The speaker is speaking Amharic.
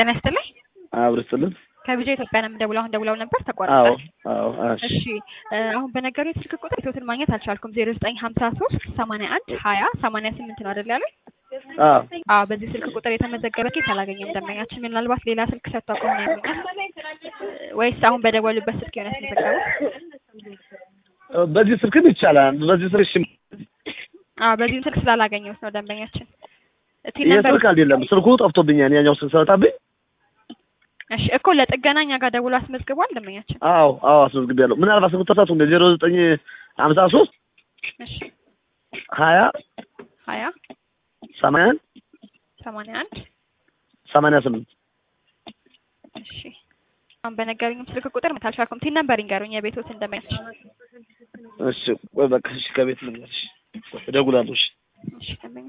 ጤና ይስጥልኝ። አብር ስጥልን። ከቢጃ ኢትዮጵያ ነው የምደውለው። አሁን ደውለው ነበር አዎ ተቋርጧል። አዎ እሺ እሺ እ አሁን በነገሩኝ ስልክ ቁጥር ኢትዮትን ማግኘት አልቻልኩም። ዜሮ ዘጠኝ ሀምሳ ሶስት ሰማንያ አንድ ሀያ ሰማንያ ስምንት ነው አይደል ያሉኝ? አዎ አዎ በዚህ ስልክ ቁጥር የተመዘገበ ኬስ አላገኘም ደንበኛችን። ምናልባት ሌላ ስልክ ሰጥተው ከሆነ ይሉኛል ወይስ አሁን በደወሉበት ስልክ የሆነ ያስመዘገበው? በዚህ ስልክም ይቻላል። በዚህ ስልክ እሺ፣ አዎ በዚህም ስልክ ስላላገኘሁት ነው ደንበኛችን። እቲ ይሄ ነበር ስልክ አይደለም ስልኩ ጠፍቶብኛል። ያኛው ስልክ ስለጠፋብኝ እሺ እኮ ለጥገና እኛ ጋር ደውሎ አስመዝግቧል ደንበኛችን። አዎ አዎ አስመዝግቤያለሁ። ምናልባት ስልኩ ተሳቱ እንደ ዜሮ ዘጠኝ ሀምሳ ሶስት እሺ ሀያ ሀያ ሰማንያ አንድ ሰማንያ አንድ ሰማንያ ስምንት እሺ አሁን በነገሩኝም ስልክ ቁጥር መታልሻኩም ቲን ነበር ይንገሩኝ የቤቶት እንደማያስችል እሺ ቆይ በቃ እሺ ከቤት ልንገርሽ እደውላለሁ። እሺ እሺ ደንበኛ